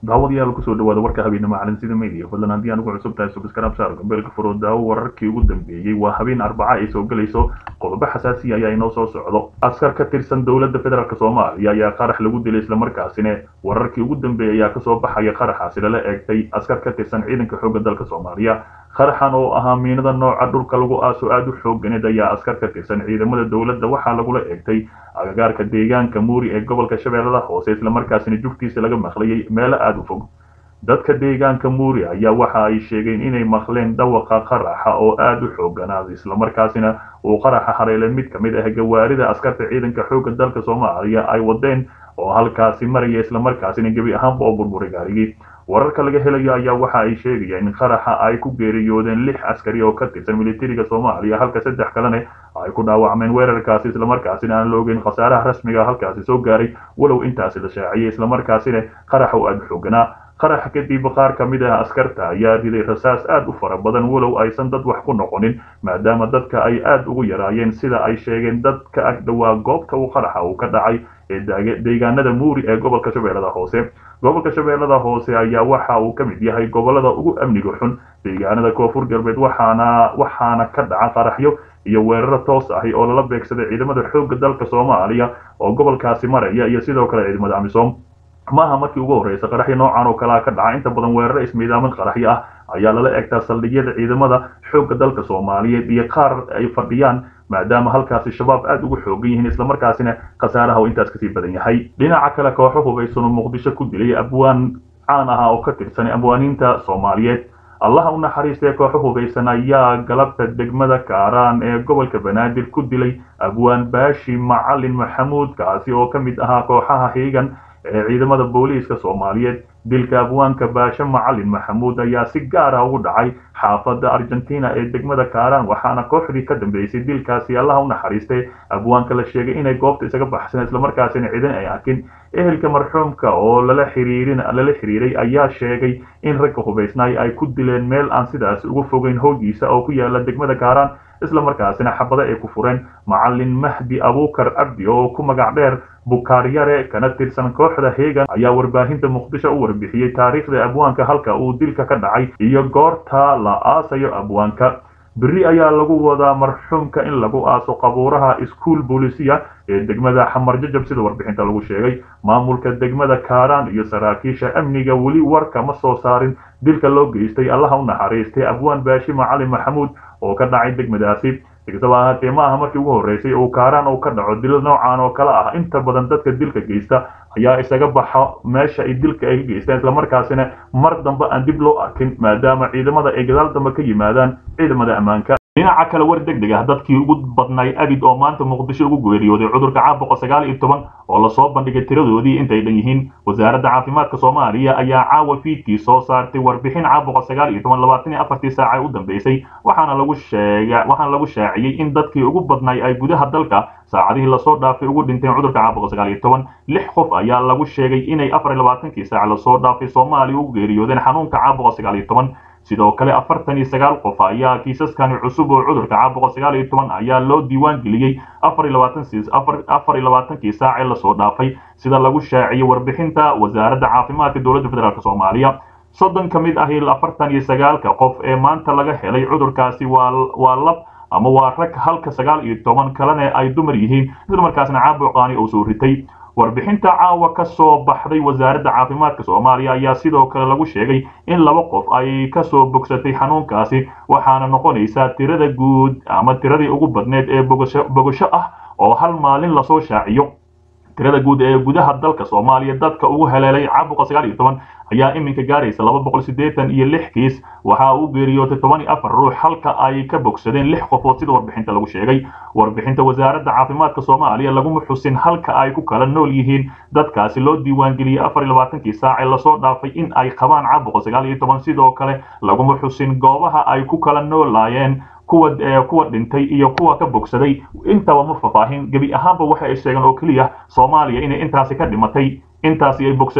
daawadayaal kusoo dhawaada warka habeenimo calansida media fadlan haddii aan ugu cusub tahay subscribe saar gambeelka furo daawo wararkii ugu dambeeyey waa habeen arbaca ay soo gelayso qodobo xasaasiya ayaa inoo soo socdo askar ka tirsan dowladda federaalk soomaaliya ayaa qarax lagu dilay islamarkaasina wararkii ugu dambeeyey ayaa kasoo baxaya qaraxaasi lala eegtay askar ka tirsan ciidanka xoogga dalka soomaaliya qaraxan oo ahaa miinada nooca dhulka lagu aaso aada u xooganeed ayaa askar ka tirsan ciidamada dowladda waxaa lagula eegtay agagaarka deegaanka muuri ee gobolka shabeellada hoose islamarkaasina jugtiisa laga maqlayay meelo aada u fog dadka deegaanka muuri ayaa waxa ay sheegeen inay maqleen dhawaqa qaraxa oo aada u xooganaaday islamarkaasina uu qaraxa hareelay mid ka mid ah gawaarida askarta ciidanka xoogga dalka soomaaliya ay wadeen oo halkaasi maraya islamarkaasina gebi ahaanba oo burburay gaarigii wararka laga helayo ayaa waxa ay sheegayaan in qaraxa ay ku geeriyoodeen lix askari oo ka tirsan militariga soomaaliya halka saddex kalena ay ku dhaawacmeen weerarkaasi islamarkaasina aan la ogeyn khasaaraha rasmiga halkaasi soo gaaray walow intaasi la shaaciyay islamarkaasina qaraxa u aada xooganaa qaraxa kadib qaar ka mid ah askarta ayaa riday rasaas aada u fara badan walow aysan dad wax ku noqonin maadaama dadka ay aada ugu yaraayeen sida ay sheegeen dadka ag dhowaa goobta uu qaraxa uu ka dhacay ee deegaanada muuri ee gobolka shabeellada hoose gobolka shabeellada hoose ayaa waxa uu ka mid yahay gobolada ugu amniga xun deegaanada koonfur galbeed waxaana waxaana ka dhaca qaraxyo iyo weeraro toos ahi oo lala beegsaday ciidamada xoogga dalka soomaaliya oo gobolkaasi maraya iyo sidoo kale ciidamada amisom maaha markii ugu horreysa qaraxyo noocan oo kalea ka dhaca inta badan weeraro ismiidaamin qaraxyo ah ayaa lala egtaa saldhigyada ciidamada xoogga dalka soomaaliyeed iyo qaar ay fadhiyaan maadaama halkaasi shabaab aada ugu xoogan yihiin islamarkaasina khasaaraha uu intaas kasii badan yahay dhinaca kale kooxo hubaysanoo muqdisho ku dilay abwaan caan aha oo ka tirsan abwaaniinta soomaaliyeed allaha u naxariistee kooxo hubaysan ayaa galabta degmada kaaraan ee gobolka banaadir ku dilay abwaan baashi macalin maxamuud kaasi oo ka mid ahaa kooxaha hiigan ee ciidamada booliiska soomaaliyeed dilka abwaanka baashe macalin maxamuud ayaa si gaar ah ugu dhacay xaafadda argentina ee degmada kaaraan waxaana kooxdii ka dambeysay dilkaasi allaha u naxariistay abwaanka la sheegay inay goobta isaga baxsan islamarkaasina ciidan ay arkin ehelka marxuumka oo lala xiriirin lala xiriiray ayaa sheegay in ragga hubaysnaay ay ku dileen meel aan sidaas ugu fogeyn hoogiisa oo ku yaala degmada kaaraan islamarkaasina xabado ay ku fureen macalin mahdi abuukar cabdi oo ku magac dheer bukaaryare kana tirsan kooxda heegan ayaa warbaahinta muqdisho u warbixiyey taariikhda abwaanka halka uu dilka ka dhacay iyo goorta la aasayo abwaanka beri ayaa lagu wadaa marxuumka in lagu aaso qabuuraha iskuol boolisiya ee degmada xamar jajab sida warbixinta lagu sheegay maamulka degmada kaaraan iyo saraakiisha amniga weli warka ma soo saarin dilka loo geystay allaha u naxariistay abwaan baashi macalin maxamuud oo ka dhacay degmadaasi sikastaba ahaatee ma aha markii ugu horreysay uu kaaraan uu ka dhaco dilo noocan oo kale ah inta badan dadka dilka geysta ayaa isaga baxa meesha ay dilka ay ka geystaan islamarkaasina mar dambe aan dib loo arkin maadaama ciidamada ay gadaal dambe ka yimaadaan ciidamada ammaanka dhinaca kale war deg deg ah dadkii ugu badnay abid oo maanta muqdisho ugu geeriyooday cudurka caabuqa sagaal iyo toban oo lasoo bandhigay tiradoodii intay dhan yihiin wasaaradda caafimaadka soomaaliya ayaa caawa fiidkii soo saartay warbixin caabuqa sagaal iyo toban labaatan iyo afartii saaca u dambeysay waxaana lagu sheega waxaana lagu shaaciyey in dadkii ugu badnay ay gudaha dalka saacadihii lasoo dhaafay ugu dhinteen cudurka caabuqa sagaal iyo toban lix qof ayaa lagu sheegay inay afar iyo labaatankii saaca lasoo dhaafay soomaaliya ugu geeriyoodeen xanuunka caabuqa sagaal iyo toban sidoo kale afartan iyo sagaal qof ayaa kiisaskani cusub oo cudurka caabuqa sagaal iyo toban ayaa loo diiwaan geliyey afar iyo labaatan afar iyo labaatankii saac ee lasoo dhaafay sida lagu shaaciyey warbixinta wasaaradda caafimaadka dowladda federaalk soomaaliya soddon ka mid ahi afartan iyo sagaalka qof ee maanta laga helay cudurkaasi waa waa lab ama waa rag halka sagaal iyo toban kalena ay dumar yihiin islamarkaasna caabuqaani uu soo ritay warbixinta caawa ka soo baxday wasaaradda caafimaadka soomaaliya ayaa sidoo kale lagu sheegay in laba qof ay kasoo bogsatay xanuunkaasi waxaana noqonaysaa tirada guud ama tiradii ugu badneed ee bogasho ah oo hal maalin lasoo shaaciyo tirada guud ee gudaha dalka soomaaliya dadka ugu heleelay caabuqa sagaal iyo toban ayaa iminka gaaraysa laba boqol siddeetan iyo lix kiis waxa uu geeriyootay toban iyo afar ruux halka ay ka bogsadeen lix qofood sida warbixinta lagu sheegay warbixinta wasaaradda caafimaadka soomaaliya laguma xusin halka ay ku kala nool yihiin dadkaasi loo diiwaangeliyey afar iyo labaatankii saac ee lasoo dhaafay in ay qabaan caabuqa sagaal iyo toban sidoo kale laguma xusin goobaha ay ku kala noolaayeen kuwa kuwa dhintay iyo kuwa ka bogsaday intaba ma faahfaahin gebi ahaanba waxa ay sheegeen oo keliya soomaaliya inay intaasi ka dhimatay intaasi ay bogsatay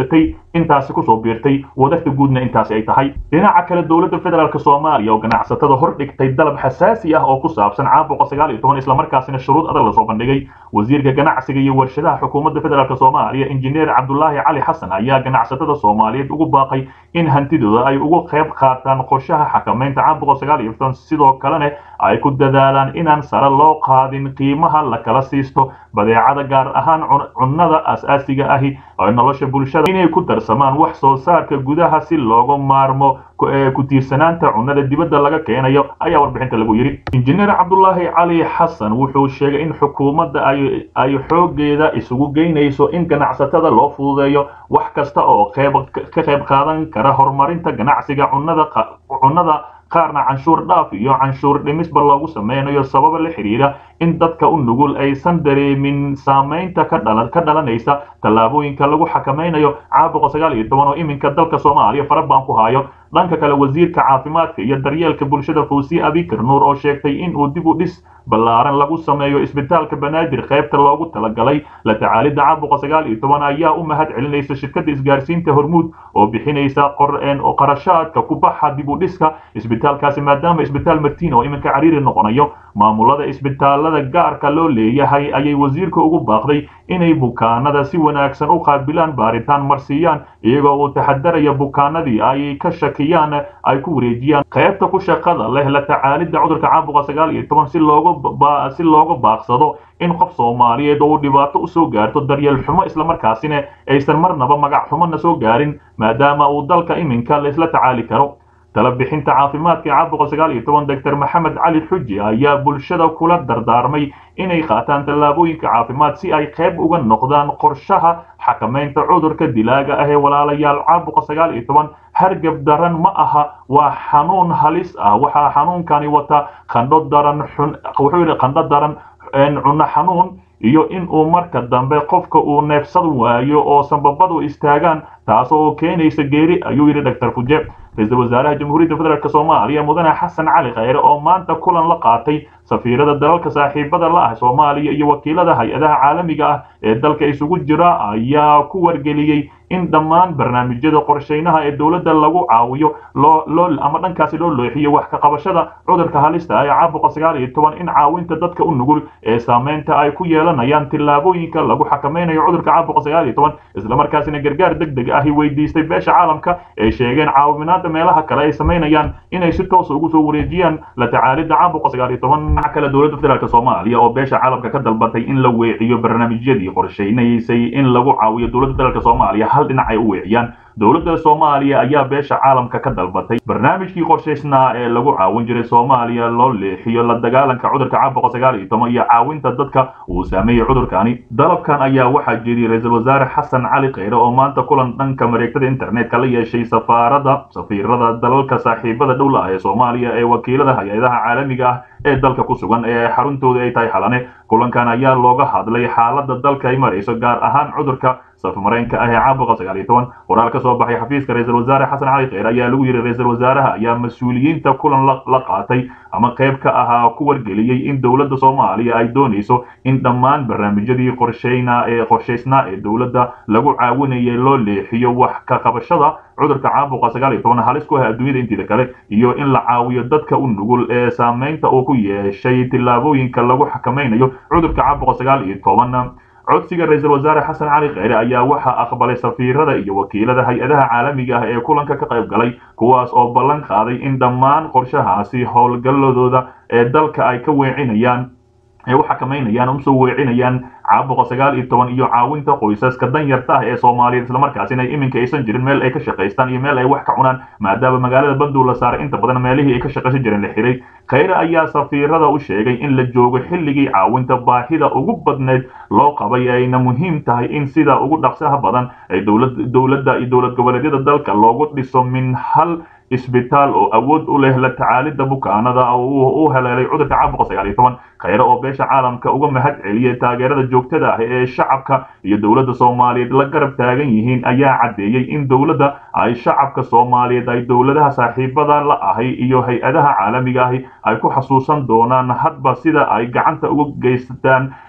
intaasi kusoo biirtay wadarta guudna intaasi ay tahay dhinaca kale dowladda federaalk soomaaliya oo ganacsatada hor dhigtay dalab xasaasi ah oo ku saabsan caabuqa sagaal iyo toban islamarkaasina shuruud adag lasoo bandhigay wasiirka ganacsiga iyo warshadaha xukuumadda federaalk soomaaliya injineer cabdulaahi cali xasan ayaa ganacsatada soomaaliyeed ugu baaqay in hantidooda ay ugu qayb qaataan qorshaha xakamaynta caabuqa sagaal iyo toban sidoo kalena ay ku dadaalaan inaan sare loo qaadin qiimaha la kala siisto badeecada gaar ahaan cunnada asaasiga ahi ee nolosha bulshada inay ku darsamaan wax soo saarka gudaha si looga maarmo ku tiirsanaanta cunnada dibadda laga keenayo ayaa warbixinta lagu yidhi injineer cabdulaahi cali xasan wuxuu sheegay in xukuumadda ay xoogeeda isugu geynayso in ganacsatada loo fududeeyo wax kasta oo ka qayb qaadan kara horumarinta ganacsiga cunnada qaarna canshuur dhaaf iyo canshuur dhimisba loogu sameynayo sababa la xidhiidha in dadka u nugul aysan dareemin saamaynta ka dhalanaysa tallaabooyinka lagu xakamaynayo caabuqa sagaal iyo toban oo iminka dalka soomaaliya farabaan ku hayo dhanka kale wasiirka caafimaadka iyo daryeelka bulshada fawsiye abikar nuur oo sheegtay in uu dib u dhis ballaaran lagu sameeyo isbitaalka banaadir qaybta loogu talagalay la tacaalidda caabuqa sagaal iyo toban ayaa u mahad celinaysa shirkadda isgaarsiinta hormuud oo bixinaysa qarashaadka ku baxa dib u dhiska isbitaalkaasi maadaama isbitaal martiin oo iminka cariiri noqonayo maamulada isbitaalada gaarka loo leeyahay ayay wasiirka ugu baaqday inay bukaanada si wanaagsan u qaabilaan baaritaan marsiiyaan iyagoo uu taxadaraya bukaanadii ay ka shakiyaan ay ku wareejiyaan qaybta ku shaqada leh la tacaalidda cudurka caabuqa sagaal iyo toban si looga si looga baaqsado in qof soomaaliyeed oo uu dhibaato usoo gaarto daryeel xumo islamarkaasina aysan marnaba magac xumona soo gaarin maadaama uu dalka iminka laisla tacaali karo tala bixinta caafimaadka caabuqa sagaal iyo toban doctor maxamed cali xuji ayaa bulshada kula dardaarmay inay qaataan tallaabooyinka caafimaad si ay qayb uga noqdaan qorshaha xakamaynta cudurka dilaaga ah ee walaalayaal caabuqa sagaal iyo toban hargab daran ma aha waa xanuun halis ah waxaa xanuunkani wata qandho daran xun wuxuu yidhi qandho daran cunno xanuun iyo in uu marka dambe qofka uu neefsan waayo oo sanbabadu istaagaan taasoo keenaysa geeri ayuu yidhi doctor fuje ra-iisul wasaaraha jamhuuriyadda federaalk soomaaliya mudane xasan cali khayre oo maanta kulan la qaatay safiirada dalalka saaxiibada la ah soomaaliya iyo wakiilada hay-adaha caalamiga ah ee dalka isugu jira ayaa ku wargeliyey in dhammaan barnaamijyada qorshaynaha ee dowladda lagu caawiyo loo ama dhankaasi loo looxiyo wax ka qabashada cudurka halista ah ee caabuqa sagaal iyo toban in caawinta dadka u nugul ee saameynta ay ku yeelanayaan tillaabooyinka lagu xakamaynayo cudurka caabuqa sagaal iyo toban islamarkaasina gargaar deg deg ahi weydiistay beesha caalamka ee sheegeen caawiminaada meelaha kale ay samaynayaan inay si toosa ugu soo wareejiyaan la tacaalidda caabuqa sagaal iyo toban dhinaca kale dowladda federaalk soomaaliya oo beesha caalamka ka dalbatay in la weeciyo barnaamijyadii qorshaynaysay in lagu caawiyo dowladda federaalk soomaaliya hal dhinac ay u weeciyaan dowladda soomaaliya ayaa beesha caalamka ka dalbatay barnaamijkii qorshaysnaa ee lagu caawin jiray soomaaliya loo leexiyo la dagaalanka cudurka caabuqa sagaal iyo toban iyo caawinta dadka uu saameeyey cudurkani dalabkan ayaa waxaa jeediyey ra-iisul wasaare xasan cali khayre oo maanta kulan dhanka mareegtada internetka la yeeshay safaarada safiirada dalalka saaxiibada dhowla ah ee soomaaliya ee wakiilada hay-adaha caalamiga ah ee dalka ku sugan ee xaruntooda ay tahay xalane kulankan ayaa looga hadlay xaalada dalka ay marayso gaar ahaan cudurka safmareenka ah ee caabuqa sagaal iyo toban qoraal ka soo baxay xafiiska ra-iisul wasaare xasan cali kheyr ayaa lagu yidhi ra-iisul wasaaraha ayaa mas-uuliyiinta kulan la qaatay ama qayb ka ahaa ku wargeliyey in dowladda soomaaliya ay doonayso in dhammaan barnaamijyadii qorshayna ee qorshaysnaa ee dowladda lagu caawinayay loo leexiyo wax ka qabashada cudurka caabuqa sagaal iyo toban halis ku ah adduunyada inteeda kale iyo in la caawiyo dadka u nugul ee saameynta uu ku yeeshay tillaabooyinka lagu xakamaynayo cudurka caabuqa sagaal iyo toban codsiga ra-iisul wasaare xasan cali kheyre ayaa waxaa aqbalay safiirada iyo wakiilada hay-adaha caalamiga ah ee kulanka ka qayb galay kuwaas oo ballan qaaday in dhammaan qorshahaasi howlgalladooda ee dalka ay ka weecinayaan ay u xakamaynayaan usoo weecinayaan caabuqa sagaal iyo toban iyo caawinta qoysaska danyarta ah ee soomaaliyeed islamarkaasina iminka aysan jirin meel ay ka shaqaystaan iyo meel ay wax ka cunaan maadaama magaalada bandow la saaray inta badan meelihii ay ka shaqaysan jireen la xiray kheyre ayaa safiirada u sheegay in la joogo xilligii caawinta baahida ugu badneyd loo qabay ayna muhiim tahay in sida ugu dhaqsaha badan ay dowladda iyo dowlad goboleedyada dalka loogu dhiso min hal isbitaal oo awood u leh la tacaalidda bukaanada u heleelay cudurka caabuqa sagaal iyo toban kheyre oo beesha caalamka uga mahad celiyay taageerada joogtada ah ee shacabka iyo dowladda soomaaliyeed la garab taagan yihiin ayaa caddeeyey in dowladda ay shacabka soomaaliyeed ay dowladaha saaxiibada la ahay iyo hay-adaha caalamiga ahi ay ku xasuusan doonaan hadba sida ay gacanta uga geystaan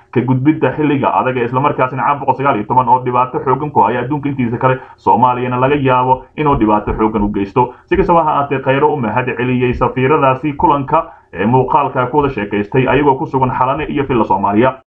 ka gudbidda xilliga adag ee islamarkaasina caan boqol sagaal iyo toban oo dhibaato xoogan ku haya adduunka intiisa kale soomaaliyana laga yaabo inuu dhibaato xoogan u geysto si kastaba ha aatee khayro u mahad celiyey safiiradaasi kulanka ee muuqaalka ku wada sheekaystay ayagoo ku sugan xalane iyo villa soomaaliya